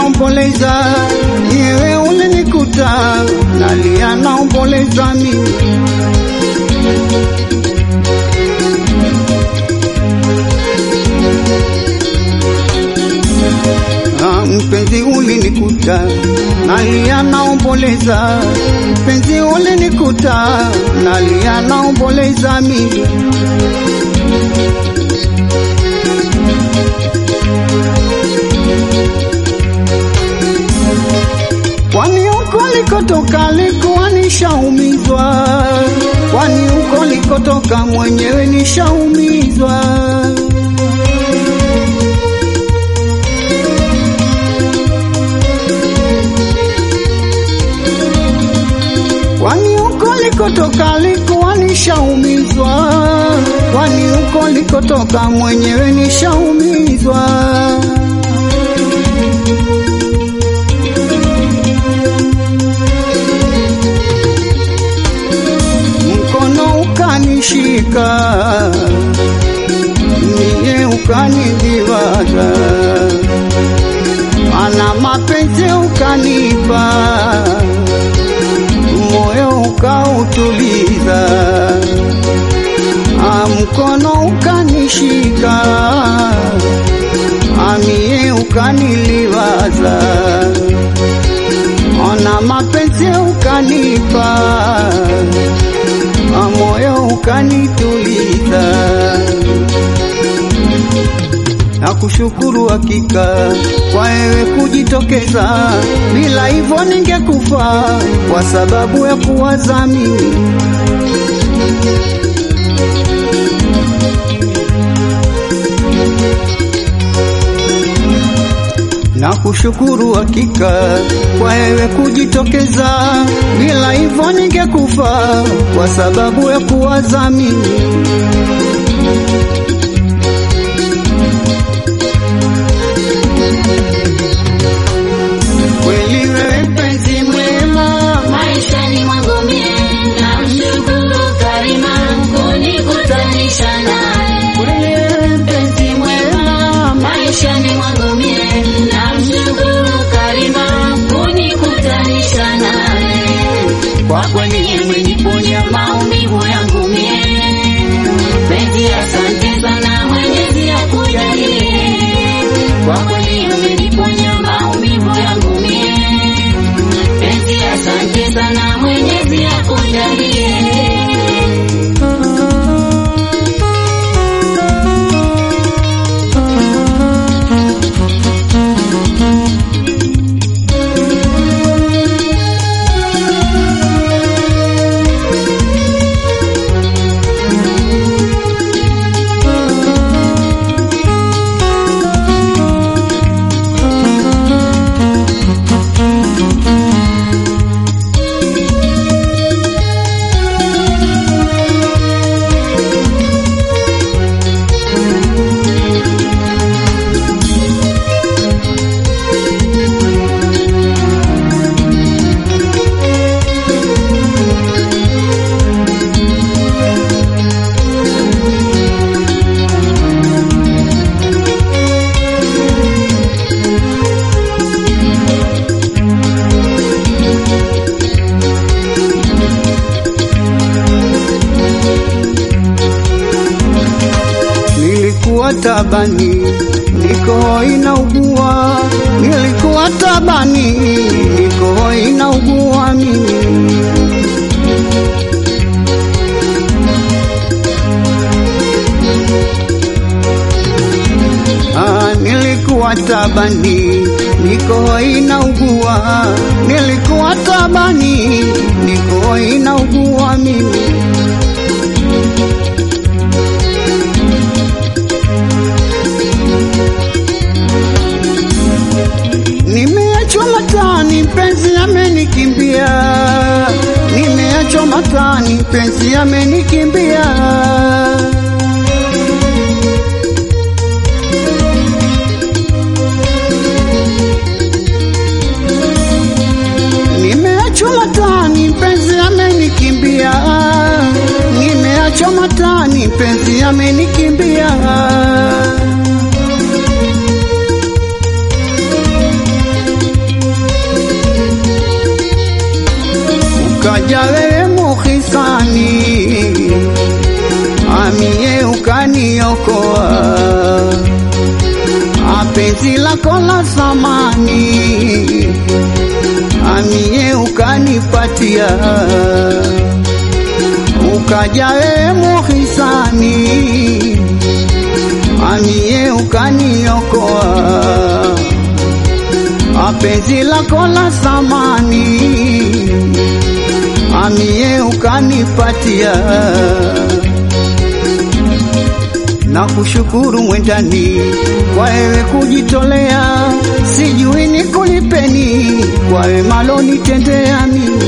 naomboleza, yewe ulinikuta nalia naomboleza mimi Ah, mpenzi ulinikuta nalia naomboleza, mpenzi ulinikuta nalia naomboleza mimi kwani huko likotoka likuwa nishaumizwa, kwani huko likotoka mwenyewe nishaumizwa. kwani huko likotoka likuwa nishaumizwa, kwani huko likotoka mwenyewe nishaumizwa. Mkono ukanishika, niye ukaniliwaza, ana mapenzi ukanipa moyo ukautuliza, Ah, mkono ukanishika, amie ukaniliwaza, ona mapenzi ukanipa, Ah, moyo ukanituliza na kushukuru hakika kwa wewe kujitokeza, bila hivyo ningekufa kwa sababu ya kuwaza mimi. Na kushukuru hakika kwa wewe kujitokeza, bila hivyo ningekufa kwa sababu ya kuwaza mimi. Kweli wewe mpenzi mwema, maishani mwangu mie namshukuru Karima kunikutanisha naye. kweli wewe mpenzi mwema, Maishani mwangu mie namshukuru Karima kunikutanisha naye. Kwa kweli umeniponya maumivu yangu mie, penzi asante sana Mwenyezi akujalie. Kwa kweli umeniponya maumivu yangu mie, penzi asante sana Mwenyezi akujalie. nilikuwa tabani, niko inaugua, nilikuwa tabani, niko inaugua mimi. Ah, nilikuwa tabani, niko inaugua, nilikuwa tabani, niko inaugua mimi. Nimeachwa matani, mpenzi amenikimbia. Nimeachwa matani, mpenzi amenikimbia. Nimeachwa matani, mpenzi amenikimbia. Nimeachwa matani, mpenzi amenikimbia. lako la thamani, amie ukanipatia, ukaja wewe muhisani, amie ukaniokoa, apenzi lako la thamani, amie ukanipatia na kushukuru mwendani kwa wewe kujitolea, sijui nikulipeni kwa wema lonitendea mimi.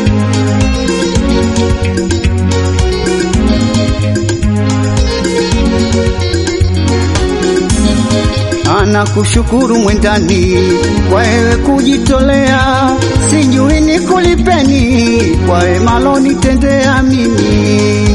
Anakushukuru mwendani kwa wewe kujitolea, sijui nikulipeni kwa wema lonitendea mimi.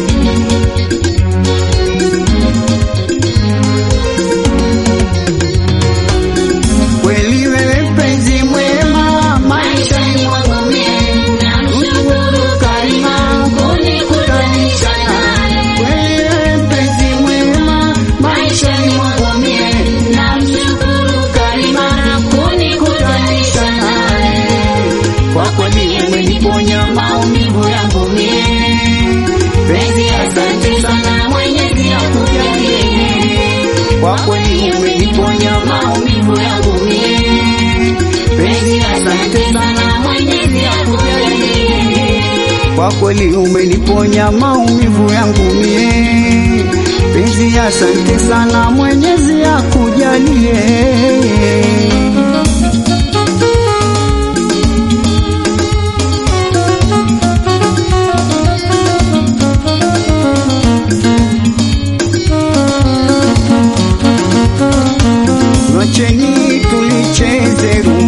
Kweli wewe mpenzi mwema, Maishani mwangu mie namshukuru Karima kunikutanisha naye. kweli wewe mpenzi mwema, Maishani mwangu mie namshukuru Karima kunikutanisha naye. Kwa kweli umeniponya maumivu yangu mie. Penzi, asante sana Mwenyezi akujalie. Kwa kweli umeniponya maumivu yangu mie. Penzi, asante sana Mwenyezi akujalie. kwa kweli umeniponya maumivu yangu mie. Penzi, asante sana, Mwenyezi akujalie. Wacheni tulicheze rumba